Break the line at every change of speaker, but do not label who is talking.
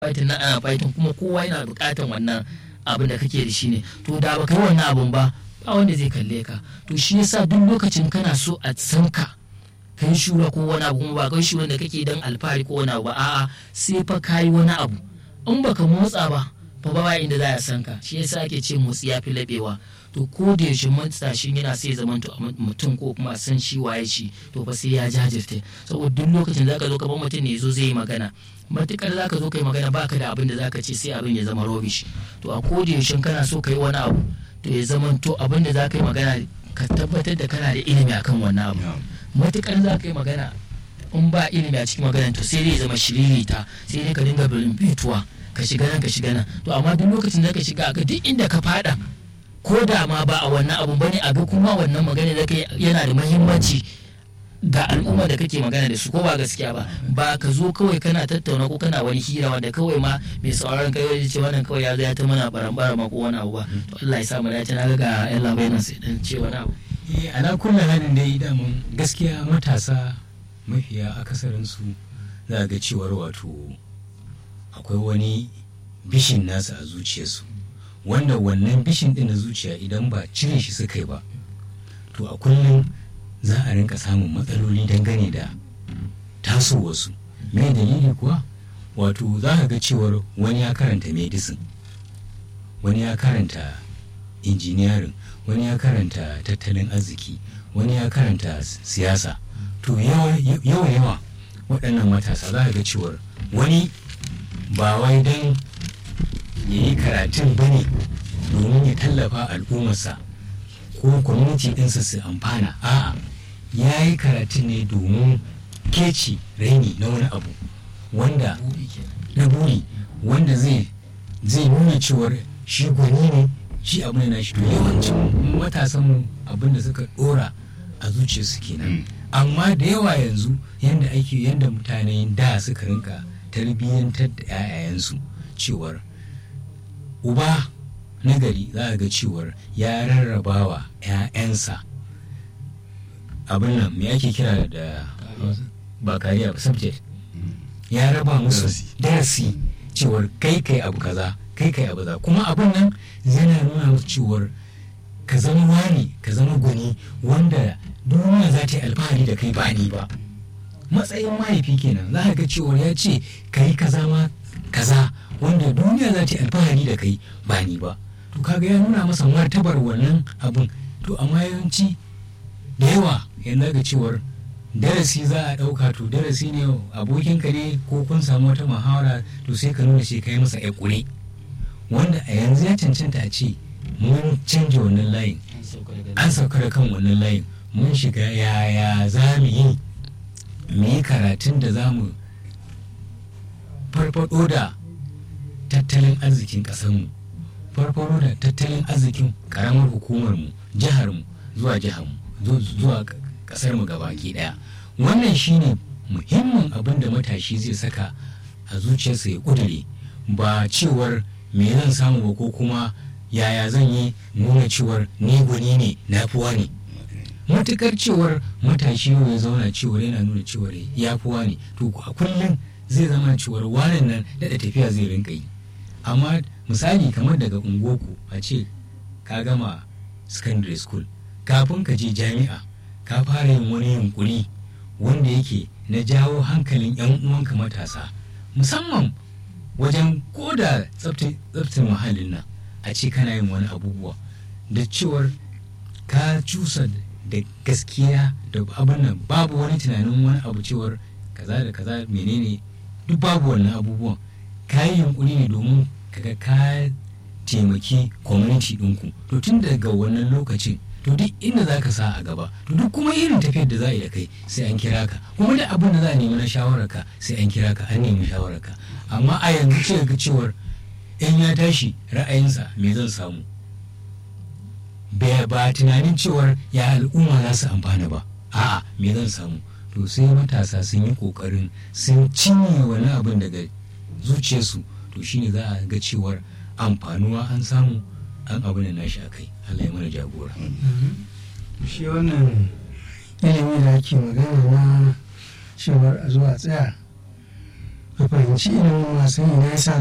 fighting na ana fighting kuma kowa yana buƙatan wannan abin da kake da shi ne to da baka yi wannan abun ba ba wanda zai kalle ka to shi yasa duk lokacin kana so a san ka kai shura ko wani abu kuma ba kai shura da kake dan alfahari ko wani abu ba a'a sai fa kayi wani abu in baka motsa ba fa ba inda za a san ka shi yasa ake ce motsi ya fi laɓewa to ko da yaushe matashin yana sai zaman to mutum ko kuma san shi waye shi to fa sai ya jajirce saboda duk lokacin zaka zo gaban mutum ne zo zai yi magana matukar zaka zo kai magana baka da abin da zaka ce sai abin ya zama rubbish to a ko da yaushe kana so kai wani abu to ya zama to abin da zaka yi magana ka tabbatar da kana da ilimi akan wannan abu matukar zaka yi magana in ba ilimi a cikin magana to sai dai zama shiririta sai dai ka dinga bituwa ka shiga nan ka shiga nan to amma duk lokacin da ka shiga ga duk inda ka fada ko da ma ba a wannan abun bane a ga kuma wannan magana da kai yana da muhimmanci ga al'umma da kake magana da su ko ba gaskiya ba ba ka zo kawai kana tattauna ko kana wani hira wanda kawai ma mai sauraron kai ya ce wannan kawai ya zo ya ta mana barambara ma ko wani abu ba to Allah ya sa mu dace na ga yan labai nan sai dan ce wani abu
eh ala kullu halin dai damun gaskiya matasa mafiya akasarin su za ga cewar wato akwai wani bishin nasa a zuciyarsu wanda wannan bishin ɗin na zuciya idan ba cire shi suka yi ba to a kullum za a rinka samun matsaloli dangane da tasowarsu me dalili kuwa wato za ka ga cewar wani ya karanta medicine wani ya karanta engineering wani ya karanta tattalin arziki wani ya karanta siyasa to yawa yawa waɗannan matasa za ka ga cewar wani ba wai don ya yi karatun ba ne domin ya tallafa al'ummarsa ko kwamiti ɗinsa su amfana a'a ya yi karatun ne domin keci raini na wani abu wanda na buri wanda zai zai nuna cewar shi gwani ne shi abu ne na shi to yawancin matasan abin da suka dora a zuciyarsu kenan amma da yawa yanzu yanda ake yanda mutane da suka rinka tarbiyyantar da 'ya'yayensu cewar uba nagari za a ga cewar ya rarraba wa 'ya'yansa abin nan me ake kira da ba kariya ba subject ya raba musu darasi cewar kai kai abu kaza kai kai abu za kuma abin nan yana nuna musu cewar ka zama wani ka zama gwani wanda duniya za ta yi alfahari da kai ba ni ba matsayin mahaifi kenan za ga cewar ya ce ka yi kaza ma kaza wanda duniya za ta yi alfahari da kai ba ni ba to kaga ya nuna masa martabar wannan abun to amma yawanci da yawa yanzu ga cewar darasi za a ɗauka to darasi ne abokinka ne ko kun samu wata muhawara to sai ka nuna shi ka yi masa ƙure wanda a yanzu ya cancanta a ce mun canja wannan layin an sauka da kan wannan layin mun shiga yaya za mu yi mu yi karatun da za mu farfado da tattalin arzikin ƙasarmu farfaro da tattalin arzikin karamar hukumarmu jiharmu zuwa jiharmu zuwa kasarmu gabaki daya wannan shine muhimmin abin da matashi zai saka a zuciyarsa ya kudure ba cewar me zan samu ba ko kuma yaya zan yi nuna cewar ni gwani ne na fuwa ne matukar cewar matashi ya zauna cewar yana nuna cewar ya fuwa ne to a kullum zai zama cewar wanan nan daɗa tafiya zai rinka yi amma misali kamar daga ungoku a ce ka gama secondary school kafin ka je jami'a ka fara yin wani yunkuri wanda yake na jawo hankalin 'yan uwanka matasa musamman wajen koda tsaftar muhallin nan a ce kana yin wani abubuwa da cewar ka cusa da gaskiya da abin nan babu wani tunanin wani abu cewar kaza da kaza menene duk babu wannan abubuwan ka yi yunkuri ne domin kaga ka taimaki community ɗinku to tun daga wannan lokacin to duk inda za ka sa a gaba to duk kuma irin tafiyar da za a yi da kai sai an kira ka kuma da abin da za a nemi na shawararka sai an kira ka an nemi shawararka amma a yanzu ce ga cewar in ya tashi ra'ayinsa me zan samu ba tunanin cewar ya al'umma za su amfana ba a'a me zan samu to sai matasa sun yi kokarin sun cinye wani abin daga zuciyarsu to shine za a ga cewar amfanuwa an samu an abu da nashi a kai Allah ya mana jagora
shi wannan ilimi da ake magana na cewar a zuwa tsaya a fahimci ilimin wasan ina ya sa